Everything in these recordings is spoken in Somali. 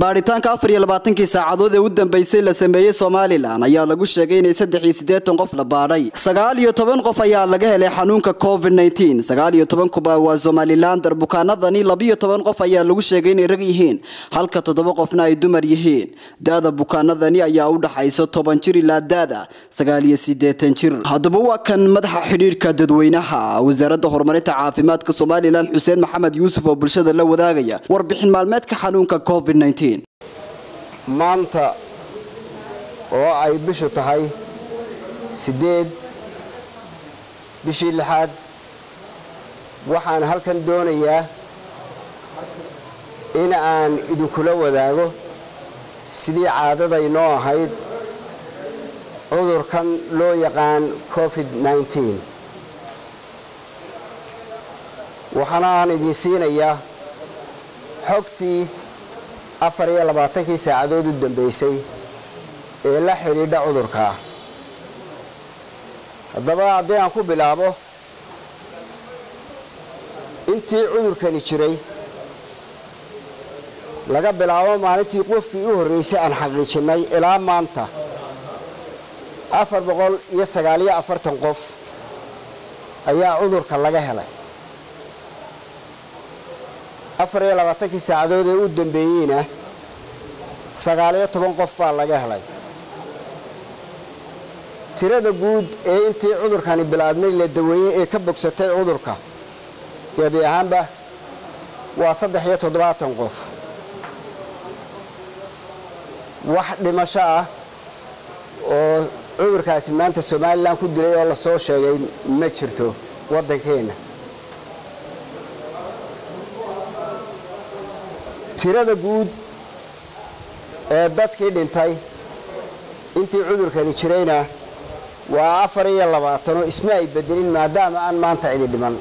baadhitaanka afar iyo labaatankii saacadood ee u dambeysay la sameeyey somalilan ayaa lagu sheegay inay saddex iyo siddeetan qof la baadhay sagaal iyo toban qof ayaa laga helay xanuunka covid nneteen sagaal iyo toban kuba waa somalilander bukaanadani labiyo toban qof ayaa lagu sheegay inay rag yihiin halka toddoba qofna ay dumar yihiin da-da bukaanadani ayaa u dhaxaysa toban jir ilaa da-da sagaal iyo siddeetan jir haddaba waa kan madaxa xidhiidhka dadweynaha wasaaradda horumarinta caafimaadka somalilan xuseen maxamed yuusuf oo bulshada la wadaagaya warbixin maalmeedka xanuunka covid nneteen maanta oo ay bishu tahay siddeed bishii lixaad waxaan halkan doonayaa in aan idinkula wadaago sidii caadadaynoo ahayd cudurkan loo yaqaan covid nneteen waxaana aan idiin siinayaa xogtii afar iyo labaatankii saacadood u dambeysay ee la xidhiidha cudurkaa haddaba haddii aan ku bilaabo intii cudurkani jiray laga bilaabo maalintii qofkii u horreysay aan xaqiijinnay ilaa maanta afar boqol iyo sagaaliyo afartan qof ayaa cudurka laga helay afar iyo labaatankii saacadood ee u dambeeyeyna sagaaliyo toban qof baa laga helay tirada guud ee intii cudurkani bilaabmay la daweeyey ee ka bogsatay cudurka gebi ahaanba waa saddex iyo toddobaatan qof wax dhimasho ah oo cudurkaasi maanta somalilan ku dilay oo lasoo sheegay ma jirto waddankeenna tirada guud ee dadkii dhintay intii cudurkani jirayna waa afar iyo labaatanoo isma ay bedelin maadaama aan maanta cidi dhiman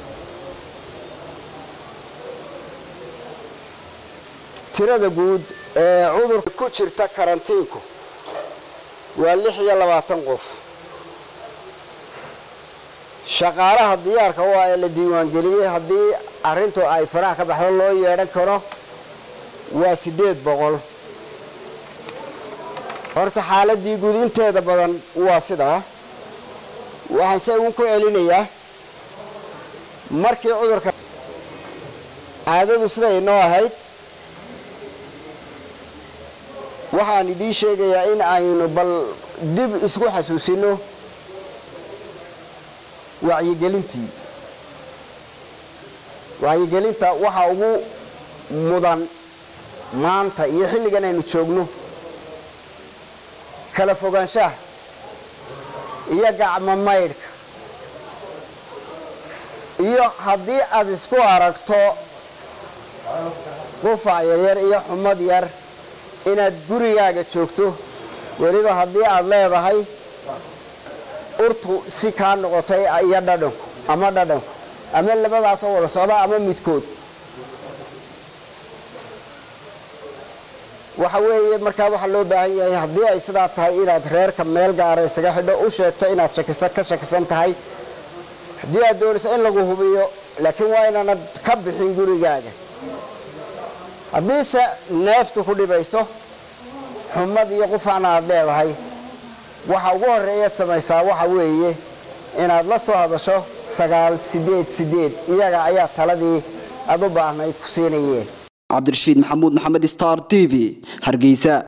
tirada guud ee cudurka ku jirta karantiinku waa lix iyo labaatan qof shaqaalaha diyaarka u ah ee la diiwaangeliyey haddii arrintu ay faraha ka baxdo loo yeedhan karo waa siddeed boqol horta xaaladii guud inteeda badan waa sidaa waxaan se uun ku celinayaa markii cudurka caadadu siday inoo ahayd waxaan idiin sheegayaa in aynu bal dib isku xasuusino wacyigelintii wacyigelinta waxa ugu mudan maanta iyo xilligan aynu joogno kala fogaanshaha iyo gacmo maydhka iyo haddii aad isku aragto qufac yaryar iyo xumad yar inaad gurigaaga joogto weliba haddii aad leedahay urtu si kaa noqotay iyo dhadhanku ama dhadhanku ama labadaasoo wada socda ama midkood waxa weeye markaa waxaa loo baahan yahay haddii ay sidaa tahay inaad reerka meel gaara isaga xidho u sheegto inaad ka shakisan tahay haddii aad doonayso in lagu hubiyo laakiin waa inaanad ka bixin gurigaaga haddiise neeftu ku dhibayso xumad iyo qufacna aad leedahay waxa ugu horreeyaad samaysaa waxa weeye inaad la soo hadasho sagaal sideed sideed iyaga ayaa taladii aad u baahnayd ku siinayeen cabdirashiid maxamuud maxamed star t v hargeysa